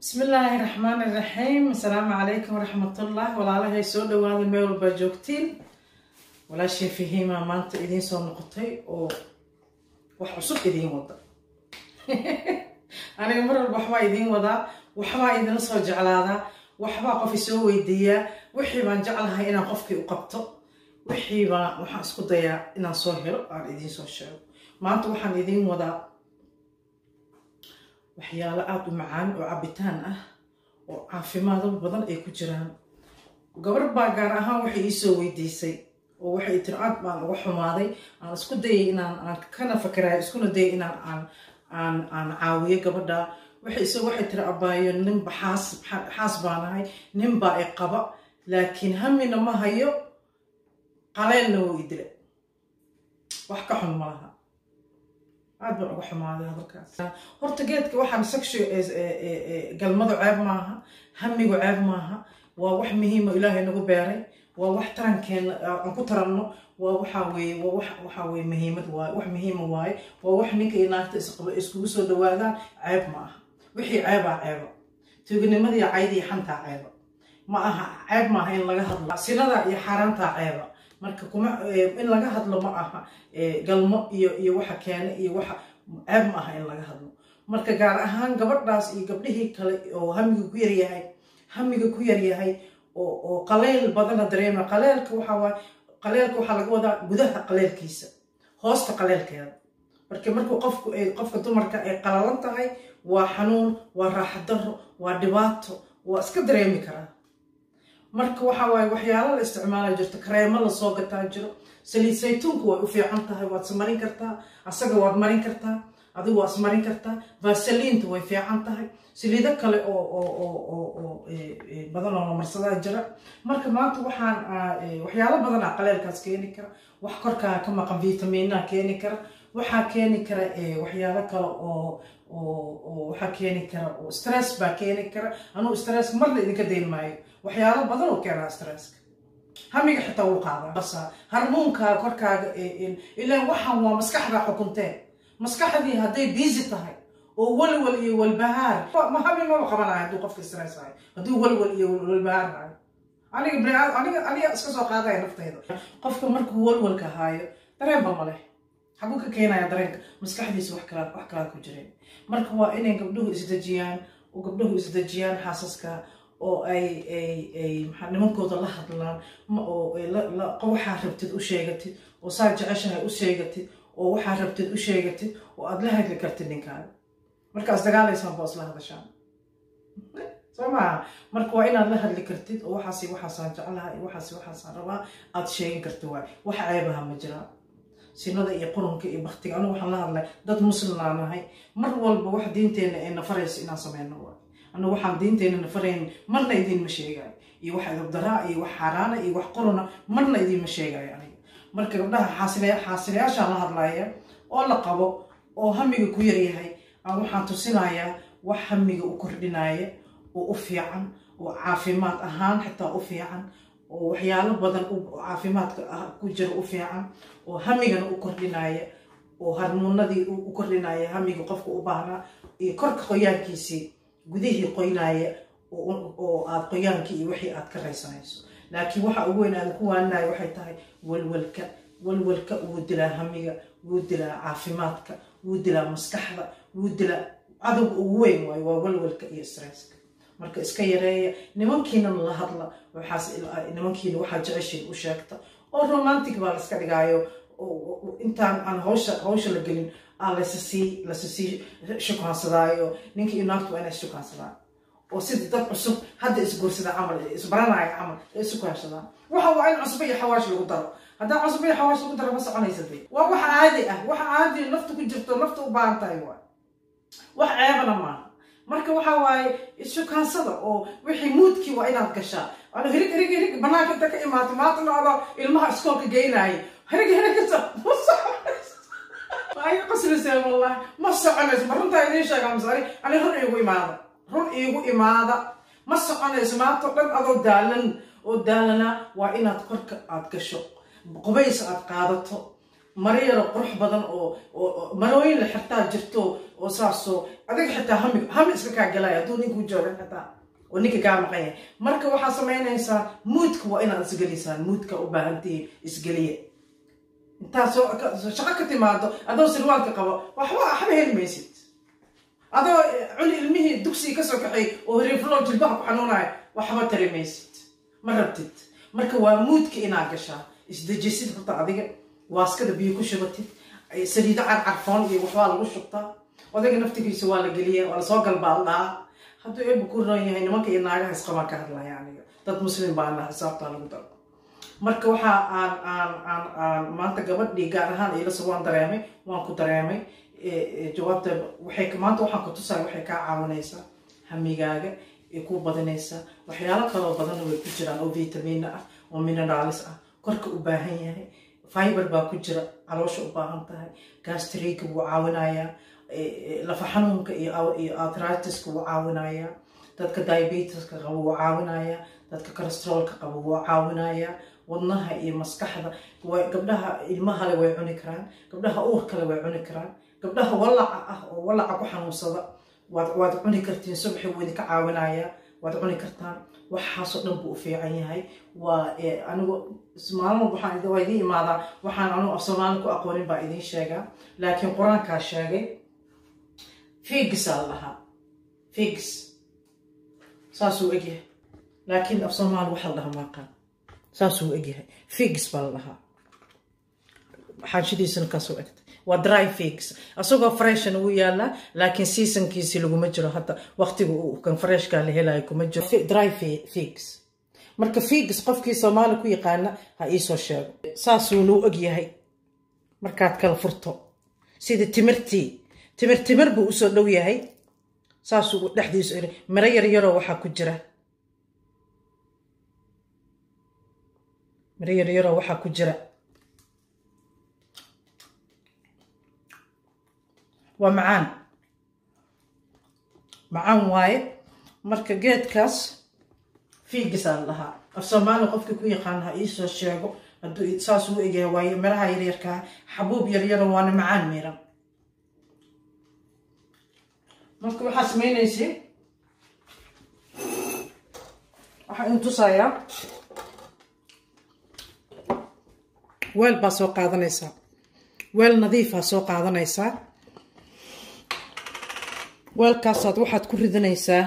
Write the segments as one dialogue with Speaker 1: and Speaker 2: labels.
Speaker 1: bismi illaahi raxmaani iraxiim assalaamu calaykum waraxmatullah walaalahay soo dhawaada meel walbaa joogtiin walaashii fahiima maanta idiin soo noqotay oo wax cusub idiin wada aniga mar walba waxbaa idiin wadaa waxbaa idinla soo jeclaadaa waxbaa qof isoo weydiiyaa wixii baan jeclahay inaan qofkii u qabto wixii baan waxaan isku dayaa inaan soo helo aan idiin soo sheego maanta waxaan idiin wadaa waxyaalo aada u macaan oo cabitaan ah oo caafimaado badan ay ku jiraan gabar baa gaar ahaan waxay iisoo weydiisay oo waxay tiri aad baan uga xumaaday aan isku dayay inaan aan kana fakarayo iskuna dayay inaan aan aan aan caawiyo gabadha waxay isoo waxay tiri abaayo ninba xaas xaas baanahay ninbaa i qaba laakiin hamina ma hayo qaleelna wuu i dila wax ka xun ma laha aad baan uga xumaaday hadalkaas horta geedka waxaan section galmadu ceeb maaha hamigu ceeb maaha waa wax muhiima ilaahay nagu beeray waa wax tarankeena aan ku taranno waa waxaa weeye waa wax waxaa weeye muhiimad waaye wax muhiima waaye waa wax ninka iyo naagta isqaba iskugu soo dhawaadaan ceeb ma aha wixii ceebaa ceeba tuuganimadii caydii xantaa ceeba ma aha ceeb maaha in laga hadlo sinada iyo xaaraantaa ceeba marka kuma in laga hadlo ma aha galmo iyo iyo waxa keena iyo waxa ceeb ma aha in laga hadlo marka gaar ahaan gabadhaas iyo gabdhihii kale oo hamiga ku yaryahay hamiga ku yaryahay oo oo qaleyl badana dareema qaleelka waxa waay qaleelka waxaa laga wadaa gudaha qaleelkiisa hoosta qaleelkeeda marka markuu qofku ay qofka dumarka ay qalalan tahay waa xanuun waa raaxa daro waa dhibaato waa iska dareemi karaa marka waxa waaye waxyaalo la isticmaala jirto kareemo lasoo gataa jiro saliid saytuunku way u fiican tahay waad ismarin kartaa asaga waad marin kartaa adigu waad ismarin kartaa vasaliinta way fiican tahay saliido kale oo oo badan oo lamarsadaa jira marka maanta waxaan waxyaalo badan ah qaleelkaas keeni kara wax korkaa ka maqan vitamiinaha keeni kara waxaa keeni kara waxyaalo kale oo oo waxaa keeni kara oo stress baa keeni kara anugu stress marna idinka dayn maayo waxyaalo badan oo keenaa stresska hamiga xitaa wuu qaadaa harmuunkaa korkaaga ilaan waxaan waa maskaxdaa xukunteen maskaxdii hadday busy tahay oo walwal iyo walbahaar ma hami maba qabanayo hadduu qofka stress hayo hadduu walwal iyo walbahaar hayo aniga biniaad aniga aniga iska soo qaadaya naftayda qofka markuu walwalka haayo dareenba ma leh xaguu ka keenaya dareenka maskaxdiisa wax kalaad wax kalaad ku jireen marka waa inay gabdhuhu isdejiyaan oo gabdhuhu isdejiyaan xaasaska oo ay ay ay maxaa nimankooda la hadlaan oo waxaa rabtid u sheegatid oo saa jeceshahay u sheegatid oo waxaa rabtid u sheegatid oo aad la hadli kartid ninkaaga markaas dagaalaysaan baa isla hadashaan soo maaha marka waa inaad la hadli kartid oo waxaasi waxaasaan jeclaha iyo waxaasi waxaasaan rabaa aad sheegin kartid waay wax ceebaha ma jiraan sinada iyo qurunka iyo baktiga anigu waxaan la hadlay dad muslimnaa nahay mar walba wax diinteenna ay nafarayso inaan sameyno waay anigu waxaan diinteenna nafarayn marna idiinma sheegayo iyo wax idabdaraa iyo wax xaaraana iyo wax quruna marna idiinma sheegayo aniga marka gabdhaha xaasilayaashaan la hadlaya oo la qabo oo hamiga ku yaryahay aan waxaan tusinayaa wax hamiga u kordhinaya oo u fiican oo caafimaad ahaan xitaa u fiican oo waxyaalo badan caafimaadka ku jira u fiican oo hamigana u kordhinaya oo harmuunadii u kordhinaya hamiga qofka u baahnaa iyo korka qoyaankiisii gudihii qoynaya oo aad qoyaankii iyo wixii aad ka raysanayso laakiin waxa ugu weyn aan ku waaninayo waxay tahay walwalka walwalka wuu dilaa hamiga wuu dilaa caafimaadka wuu dilaa maskaxda wuu dilaa cadowga ugu weyn waayo waa walwalka iyo stresska marka iska yareeya nimankiinana la hadla waxaas nimankiina waxaa jeceshiin u sheegta oo romantic baa laska dhigaayo intaan aan hawsha hawsha la gelin aa lasasii lasasii shukaansadaayo ninka iyo naagtu waa inay shukaansadaan oo sida dad cusub hadda isguursada camal isbaranaya camal ay isu kaashadaan waxa waa in cusbo iyo xawaash lagu daro haddaan cusbo iyo xawaash lagu daro ma soconaysa dee waa wax caadi ah wax caadi nafta ku jirto nafta u baahan tahay waay wax ceebana maaha marka waxa waaye ishukaansada oo wixii muudkii waa inaad gashaa ano hirig hirig hirig banaanka inta ka imaato maanta noocdo ilmaha iskoolka geynaayo hirig hirig kasa ma soconayso ay qasrisee wallahi ma soconayso ma runtaa idiin sheegaa masari ani run iigu imaada run iigu imaada ma soconayso maanta dhan adoo daalan oo daalana waa inaad korka aad gasho qubays aad qaadato maro yaro qurux badan oo marooyin la xirtaa jirto oo saasoo adiga xitaa hami hami iska kaa galaya hadduu ninkuu jooga xitaa oo ninka kaa maqan yahay marka waxaa samaynaysaa muudka waa inaad isgeliysaan muudka u baahantihiin isgeliya intaad shaqo ka timaado adoo sirwaalka qabo waxba waxba heli maysid adoo culi ilmihii dugsiga kasoo kaxay oo hariiflo jilbaha ku xanuunaya waxba tari maysid ma rabtid marka waa muudka inaad gashaa isdejisid horta adiga waaskada biyo ku shubatid saliido carcarfoon iyo waxbaa lagu shubtaa odayga naftigiisa waa la geliya waa lasoo galbaaldhaa hadduu eeba ku ron yahay nimanka iyo naagaha isqabaan ka hadlaya aniga dad muslim baana xisaabtaa lagu daro marka waxaa aan aan aan aan maanta gabadhii gaar ahaan iilasa waan dareemay waan ku dareemay jawaabta waxay maanta waxaan ku tusaya waxay kaa caawinaysaa hamigaaga ay ku badinaysaa waxyaalo kaloo badanna way ku jiraan oo vitamina ah oo mineraalis ah korka u baahan yahay fiber baa ku jira caloosha u baahan tahay gastriga wuu caawinayaa lafa xanuunka iyo artritiska wuu caawinayaa dadka diabetiska qaba wuu caawinayaa dadka cholesteroolka qaba wuu caawinayaa wadnaha iyo maskaxda gabdhaha ilmahale way cuni karaan gabdhaha uurkale way cuni karaan gabdhaha walaca ah oo walaca ku xanuunsada waad cuni kartiin subaxi wuu idinka caawinayaa waad cuni kartaan waxaasoo dhan buu u fiican yahay waa anigu maalmo waxaan waa idiin imaadaa waxaan anigu af soomaali ku aqoonin baa idiin sheegaa laakiin qur-aankaa sheegay figisaa la dhahaa figis saasuu egyahay laakiin af soomaali waxa la dhahaa maaqaan saasuu egyahay figis baa la dhahaa xaashidiisana kaasoo egtay waa dry figs asagoo freshna wuu yaalaa laakiin seasonkiisi laguma jiro hadda waqtiga uu kan freshka la helayo kuma jiro dry figs marka figs qofkii soomaali ku yaqaana ha iisoo sheego saasuuna u ogyahay markaad kala furto sida timirtii timir timir buu usoo dhow yahay saasuu dhexdiisu miro yar yaroo waxaa ku jira miro yar yaroo waxaa ku jira waa macaan macaan waaye marka geedkaas fiigisaa la dhahaa af soomaali qofkii ku yaqaan ha iisoo sheego hadduu saas u egyahay waaye miraha yaryarkaa xabuub yaryaro waana macaan miiran marka waxaa samaynaysay waxaa in tusayaa weel baa soo qaadanaysaa weel nadiifaa soo qaadanaysaa weelkaasaad waxaad ku ridanaysaa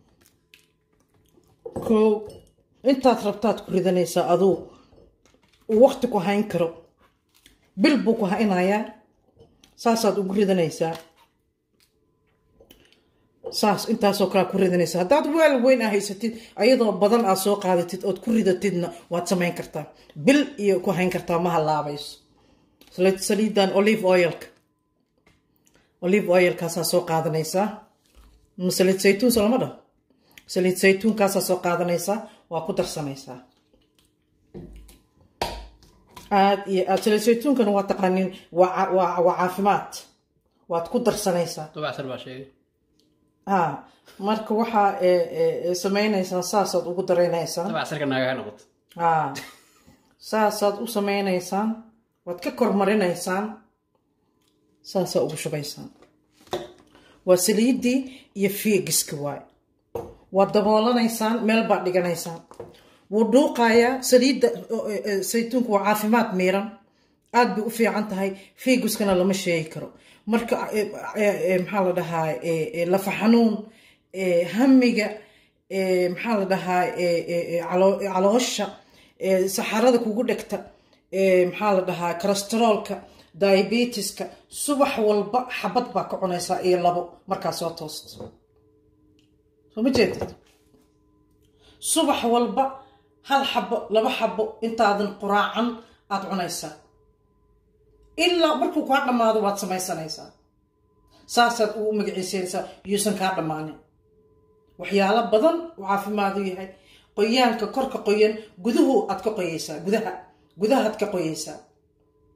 Speaker 1: kow intaad rabtaad ku ridanaysaa aduu uu waqti ku hayn karo bil buu ku haynayaa saasaad ugu ridanaysaa saas intaasoo kalea ku ridanaysaa haddaad weel weyn aa haysatid ayadoo badan aad soo qaadatid ood ku ridatidna waad samayn kartaa bil iyo ku hayn kartaa ma halaabayso saliidan olive oilka olive oilkaasaa soo qaadanaysaa saliid saytuun solama dhaho saliid saytuunkaasaa soo qaadanaysaa waa ku darsanaysaa aad iyo aad saliid saytuunkana waa taqaaniin waa waa caafimaad waad ku darsanaysaa ha marka waxaa samaynaysaa saasaad ugu daraynaysaa ha saasaad u samaynaysaan waad ka kormarinaysaan saasaa ugu shubaysaan waa saliiddii iyo fiigiska waay waad daboolanaysaan meel baad dhiganaysaan wuu dhuuqayaa saliidda saytuunka waa caafimaad miiran aad bay u fiican tahay fiiguskana lama sheegi karo marka maxaa la dhahaa lafa xanuun hamiga maxaa la dhahaa caloosha saxarada kugu dhegta maxaa la dhahaa kolesteroolka diabetiska subax walba xabad baa ka cunaysaa iyo labo markaa soo toosto soo ma jeedid subax walba hal xabo laba xabo intaadan quraacan aad cunaysaa ilaa markuu kaa dhammaado waad samaysanaysaa saasaad ugu magaciisanaysaa yuusan kaa dhammaanin waxyaalo badan uu caafimaadu yahay qoyaanka korka qoyan guduhu aad ka qoyaysaa gudaha gudahaad ka qoyaysaa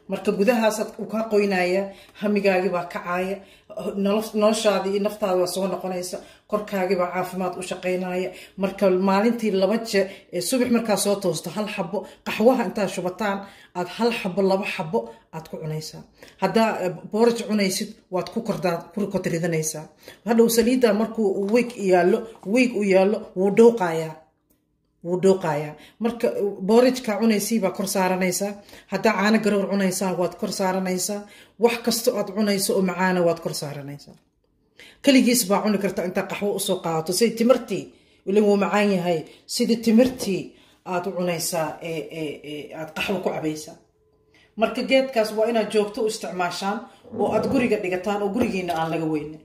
Speaker 1: marka gudahaasaad u kaa qoynaya hamigaagii baa kacaaya noloshaadii iyo naftaada waa soo noqonaysa korkaagii baa caafimaad u shaqaynaya marka maalintii laba jeer ee subax markaa soo toosto hal xabo qaxwaha intaad shubataan aad hal xabo laba xabo aad ku cunaysaa haddaa booraj cunaysid waad ku kordaa kurkod ridanaysaa hadhow saliidda markuu wiig yaallo wiig u yaallo wuu dhowqayaa wuu dhooqayaa marka boorajka cunaysii baa kor saaranaysaa haddaa caano garowr cunaysaa waad kor saaranaysaa wax kasta aad cunayso oo macaana waad kor saaranaysaa keligiis baa cuni karta intaa qaxwo usoo qaadato sidii timirtii ilin wuu macaan yahay sidii timirtii aad u cunaysaa aad qaxwo ku cabaysaa marka geedkaas waa inaad joogto u isticmaashaan oo aad guriga dhigataan oo gurigiina aan laga weynin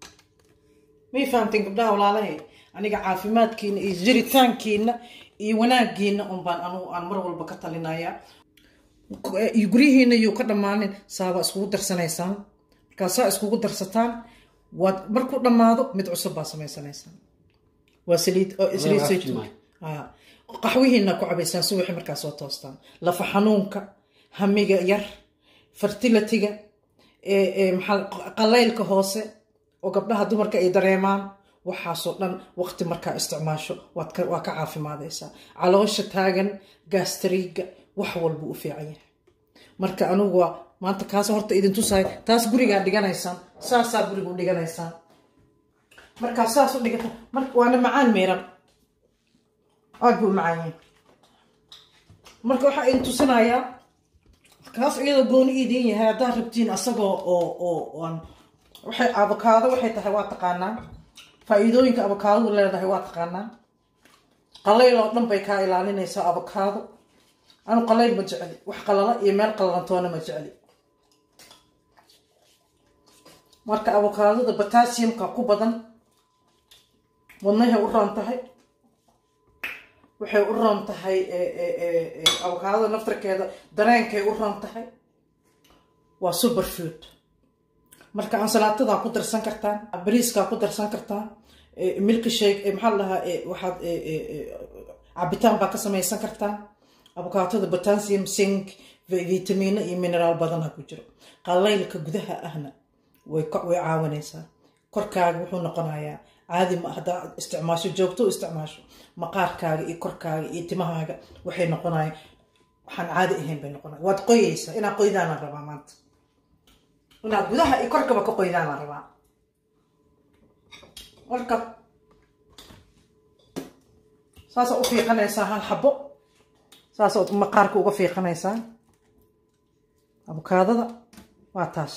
Speaker 1: may fahamteen gabdhaha walaalahe aniga caafimaadkiina iyo jiritaankiina iyo wanaagiina unbaan anugu aan mar walba ka talinaya guryihiina yuu ka dhammaanin saabaa iskugu darsanaysaan markaa saa iskugu darsataan waad markuu dhammaado mid cusub baa samaysanaysaan waa saliid saliid saytuun qaxwihiina ku cabaysaan subaxi markaa soo toostaan lafa xanuunka hamiga yar fertilitiga maxaa qalaylka hoose oo gabdhaha dumarka ay dareemaan waxaasoo dhan waqti markaa isticmaasho waa ka caafimaadaysaa caloosha taagan gastriga wax walba u fiican yahay marka anugu waa maanta kaas horta idin tusaay taas gurigaa dhiganaysaan saasaa gurigu dhiganaysaan markaa saas u dhigata waana macaan miiran aad buu macaan yahay marka waxaa idin tusinayaa kaas iyadoo gooni idin yahay haddaad rabtiin asagoo oo oo aan waxay abokaado waxay tahay waa taqaanaa faa-iidooyinka abokaadadu leedahay waa taqaanaa qalayl oo dhan bay kaa ilaalinaysaa abokaado anu qalayl ma jecli wax qalala iyo meel qallalantoona ma jecli marka abokaadada batasiumka ku badan wadnahay u roon tahay waxay u roon tahay abokaadada naftarkeeda dareenkay u roon tahay waa super food marka ansalaatada ku darsan kartaan bariiskaa ku darsan kartaan milki shake maxaa la dhahaa waxaad cabitaan baa ka samaysan kartaan abokaatada potassium sink vitamino iyo mineraal badanha ku jiro qalaylka gudaha ahna way caawinaysaa korkaaga wuxuu noqonayaa caadi ma haddaa isticmaasho joogto u isticmaasho maqaarkaaga iyo korkaaga iyo timahaaga waxay noqonaya waxaan caadi ahayn bay noqonaya waad qoyeysaa inaad qoydaana rabaa maanta inaad gudaha iyo korkaba ka qoydaana rabaa marka saasaa u fiiqanaysaa hal xabo saasaa maqaarka uga fiiqanaysaa abukaadada waa taas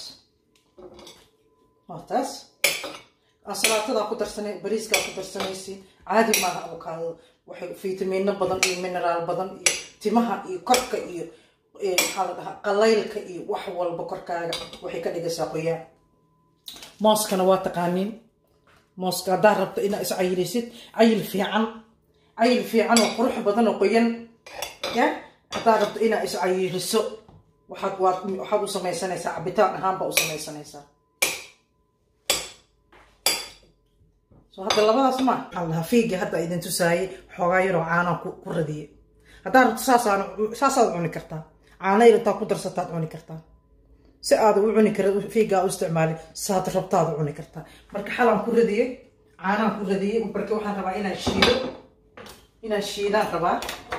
Speaker 1: waa taas ansalaatada ku darsanay bariiskaa ku darsanaysi caadi maaha abukaadada waxay fitamiino badan iyo mineraal badan iyo timaha iyo korka iyo maxaa la dhahaa qalaylka iyo wax walba korkaaga waxay ka dhigaysaa qoyaan mooskana waa taqaaniin mooska haddaa rabto inaa is cayilisid cayil fiican cayil fiican oo qurux badan oo qoyan ya haddaa rabto inaa is cayiliso waxaad waxaad u samaysanaysaa cabitaan ahaanbaa u samaysanaysaa so hadda labadaas ma allaha fiiga hadda idin tusaayay xoogaa yaroo caanaa ku radiyay haddaa rabto saasaan saasaad cuni kartaa caana yar intaa ku darsataad cuni kartaa si aada u cuni kara fiigaa u isticmaalin saad rabtaad u cuni kartaa marka xalaan ku radiyey caanaan ku radiyey marka waxaan rabaa inaan shiido inaan shiidaan rabaa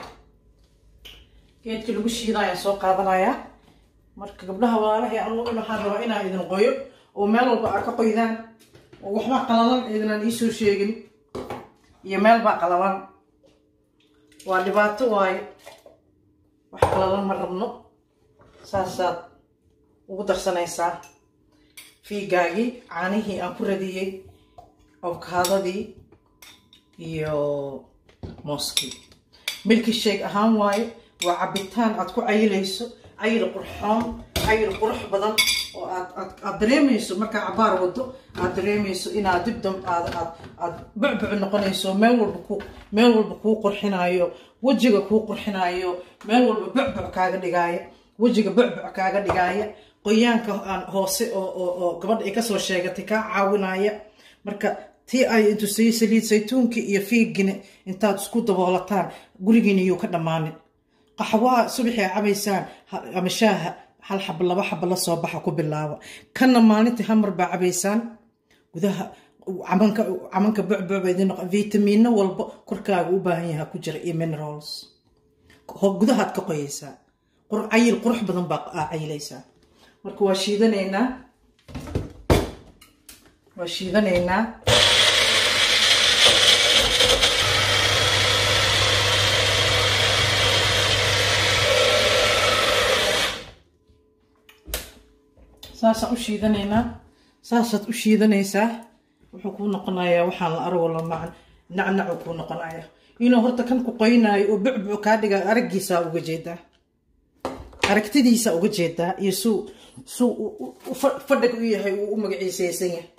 Speaker 1: geedkii lagu shiida ayaan soo qaadanayaa marka gabdhaha walaalahay anu waxaan rabaa inaan idin qoyo oo meel walba aa ka qoydaan oo waxbaa qalalan idinaan iisoo sheegin iyo meel baa qalalan waa dhibaato waaye wax qalalan ma rabno saasaad ugu darsanaysaa fiigaagii caanihii aan ku radiyey awkaadadii iyo mooskii milki sheeg ahaan waaye waa cabitaan aad ku cayilayso cayil qurxoon cayil qurux badan oo aad aad aad dareemayso markaa cabaar wado aad dareemayso inaad dibdam aad aad aad bucbuc noqonayso meel walba ku meel walba kuu qurxinaayo wejiga kuu qurxinaayo meel walba bucbuc kaaga dhigaaya wejiga bucbuc kaaga dhigaaya qoyaanka aan hoose oo oo oo gabadha ay kasoo sheegatay kaa caawinaya marka tii ay intusay saliid saytuunkii iyo fiigina intaad isku daboolataan gurigiina yuu ka dhammaanin qaxwaha subaxii ay cabaysaan ama shaaha hal xaba laba xaba la soo baxa ku bilaaba kanna maalintii hamar baa cabaysaan gudaha camanka camanka bucbuc bay idin noqon vitamiino walba korkaaga u baahan yaha ku jira iyo minerals gudahaad ka qoyaysaa cayil qurux badan baa cayilaysaa marka waa shiidanaynaa waa shiidanaynaa saasaan u shiidanaynaa saasaad u shiidanaysaa wuxuu kuu noqonayaa waxaan la arago la macan nacnacu kuu noqonaya inuu horta kan ku qoynaayo oo bucbuc kaa dhiga araggiisaa uga jeedaa aragtidiisa uga jeedaa iyo suu suu fadhig u yahay uu u magaciisaysan yahay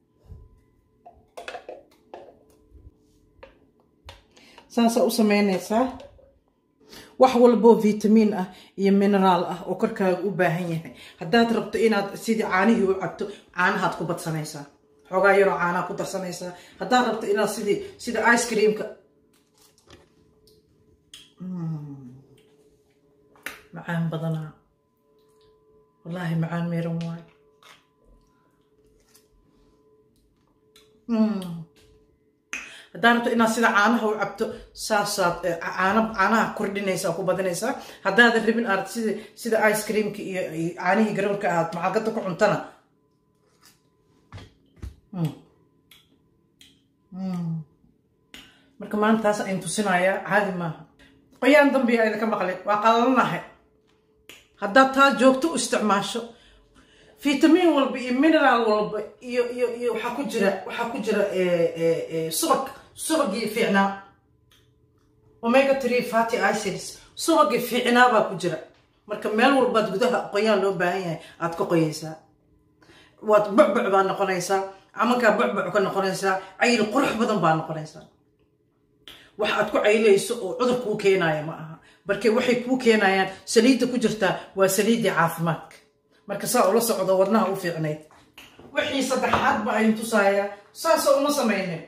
Speaker 1: saasaa u sameynaysaa wax walboo vitamiin ah iyo mineraal ah oo korkaaga u baahan yahay haddaad rabto inaad sidii caanihii u cabto caanahaad ku badsanaysaa xoogaa yaroo caanaha ku darsanaysaa haddaad rabto inaad sidii sida ice creamka macaan badanaa wallaahi macaan meeran waayo haddaad rabto inaad sida caanaha u cabto saasaad caana caanaha kordhinaysaa ku badinaysaa haddaadan rabin aad sida sida ice creamka iyo caanihii garoorka aad macalgada ku cuntana marka maanta taas ayn tusinayaa caadi maaha qoyaan dambiya idinka maqlay waa qalalanahay haddaad taa joogto u isticmaasho fitamiin walba iyo mineraal walba iyo iyo iyo waxaa ku jira waxaa ku jira subag subagii fiicnaa omega tree fatty acids subagii fiicnaa baa ku jira marka meel walbaad gudaha qoyaan loo baahan yahay aad ka qoyaysaa waad bucbuc baa noqonaysaa camankaa bucbuc ka noqonaysaa cayil qurux badan baa noqonaysaa wax aad ku caylayso oo cudur kuu keenaya ma aha marke waxay kuu keenayaan saliidda ku jirtaa waa saliiddii caafimaadka marka saa ula socdo wadnaha u fiicnayd wixii saddexaad ba ayn tusayaa saasoo uma samaynin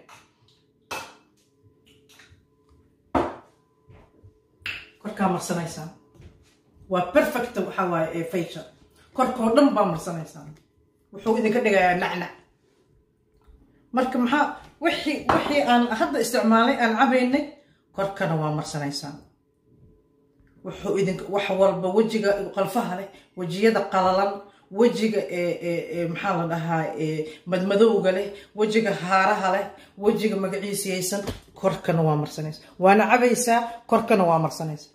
Speaker 1: korkaa marsanaysaan waa perfect waxaa waaye ee faysha korkoo dhan baa marsanaysaan wuxuu idinka dhigayaa nacnac marka maxaa wixii wixii aan hadda isticmaalay aan cabaynay korkana waa marsanaysaan wuxuu idink wax walba wejiga qalfaha leh wejiyada qalalan wejiga maxaa la dhahaa madmadowga leh wejiga haaraha leh wejiga magaciisiyaysan korkana waa marsanaysa waana cabaysaa korkana waa marsanaysa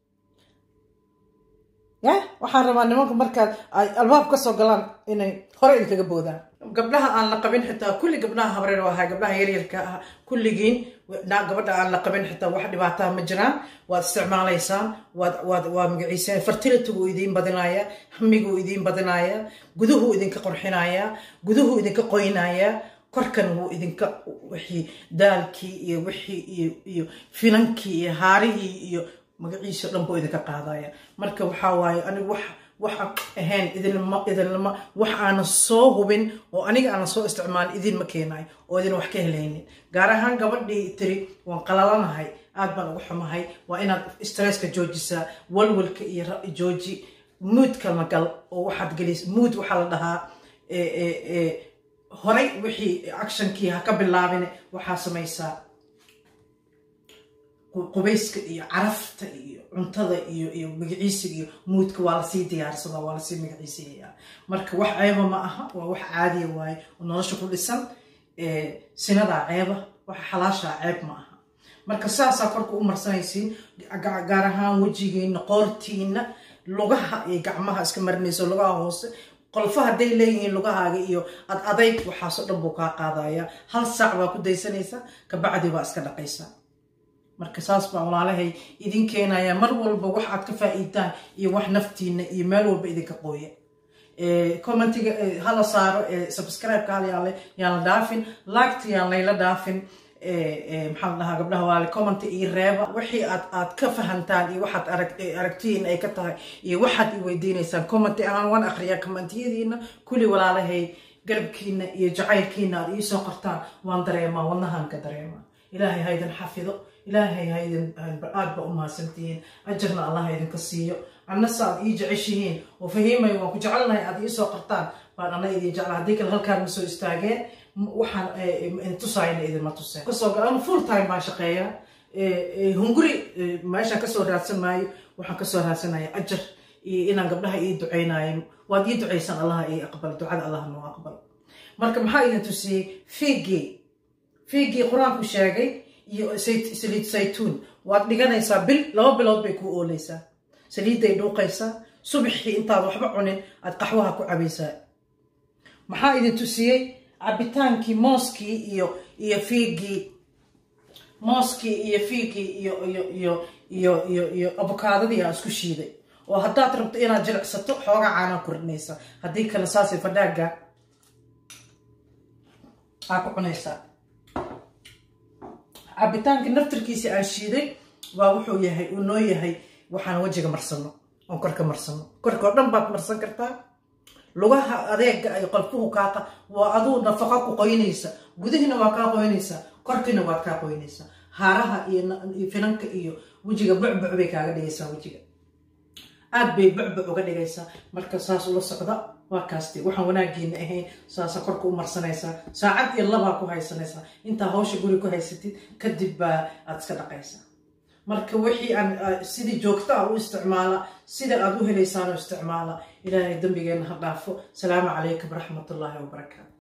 Speaker 1: ya waxaan rabaa nimanka markaad ay albaab ka soo galaan inay hore idinkaga boodaan gabdhaha aan la qabin xitaa kulli gabdhaha habreer ahaa gabdhaha yaryarka ah kulligiin gabadha aan la qabin xitaa wax dhibaataa ma jiraan waad isticmaalaysaan waad waad waa magaciiseen fertilitygu idiin badinaya hamiguu idiin badinaya guduhuu idinka qurxinaya guduhuu idinka qoynaya korkan wuu idinka wixii daalkii iyo wixii iyo iyo finankii iyo haarihii iyo magaciisa dhan buu idinka qaadaya marka waxaa waaye anigu wax waxa ahayn idinma idinlama wax aanan soo hubin oo aniga aanan soo isticmaalin idinma keenayo oo idin wax ka helaynin gaar ahaan gabadhii tiri waan qalalanahay aad baan uga xumahay waa inaad stresska joojisaa walwalka iyo jooji muudka magal oo waxaad gelis muud waxaa la dhahaa horay wixii actionkii ha ka bilaabin waxaa samaysaa qubayska iyo carafta iyo cuntada iyo iyo magaciisiga iyo muudka waa lasii diyaarsadaa waa lasii magaciisiyayaa marka wax ceeba ma aha waa wax caadiya waaye oo nolosha ku dhisan sinadaa ceeba waxa xalaashaa ceeb ma aha marka saasaa korka u marsanaysiin gaar ahaan wejigiina qoortiina lugaha iyo gacmaha iska marinayso lugaha hoose qolfo hadday leeyihiin lugahaaga iyo ad adayg waxaasoo dhan buu kaa qaadaya hal saac baa ku daysanaysa kabacdi baa iska dhaqaysaa marka saas baa walaalahay idin keenaya mar walba wax aad ka faa'iidaan iyo wax naftiina iyo meel walba idinka qooya commentiga hala saaro subscribe-ka hal yaale yaan la dhaafin liketa yaan layla dhaafin maxaa la dhahaa gabdhaha waale commenta iyo reeba wixii aad aad ka fahantaan iyo waxaad arag aragtiyiin ay ka tahay iyo waxaad i weydiinaysaan commenti ahaan waan akhriyaa commentiyadiina kulli walaalahay garabkiina iyo jacaylkiina aad iisoo qortaan waan dareemaa wadnahaan ka dareemaa ilaahay ha idin xafido ilaahay ha idin aad ba u mahadsantihiin ajarna allah ha idinka siiyo annase aad ii jeceshihiin oo fahiimay waan ku jecelnahay aad iisoo qartaan baan ana idin jecla haddii kale halkaan ma soo istaageen waxaan tusaayna idinma tuseen kasoo galan full time baan shaqeeyaa hunguri meeshaan kasoo raadsan maayo waxaan kasoo raadsanaya ajar iyo inaan gabdhaha ii ducaynayo waad ii ducaysan allaha ii aqbal ducada allah noo aqbal marka maxaa idin tusiyey fiigii fiigii qur-aanku sheegay iyo saliid saytuun waad dhiganaysaa bil laba bilood bay kuu ooleysaa saliidday dhuuqaysaa subaxii intaad waxba cunin aad qaxwaha ku cabaysaa maxaa idin tusiyey cabitaankii mooskii iyo iyo fiigii mooskii iyo fiigii iyo iyo iyo iyo iyo iyo abokaadadii aan isku shiiday oo haddaad rabto inaad jilicsato xoogaa caanaa korinaysa haddii kale saasay fadhaaga aa ku cunaysaa cabitaanka naftarkiisi aan shiiday waa wuxuu yahay uu noo yahay waxaan wejiga marsano oon korka marsano korka oo dhan baad marsan kartaa lugaha adeega ay qolfuhu kaaqa waa aduu nafaqa ku qoynaysa gudihiina waa kaa qoynaysaa korkiina waad kaa qoynaysaa haaraha iyo finanka iyo wejiga bucbuc bay kaaga dhigaysaa wejiga aad bay bucbuc uga dhigaysaa marka saas ula socda waa kaaste waxaan wanaagiina ahayn saasa korka u marsanaysaa saacad iyo labaa ku haysanaysaa intaa hawsha guri ku haysatid kadib baa aad iska dhaqaysaa marka wixii aan sidii joogto ah u isticmaala sida aad u helaysaan u isticmaala ilaahay dembigeenna ha dhaafo salaamu calaykum waraxmatullaahi wabarakaatu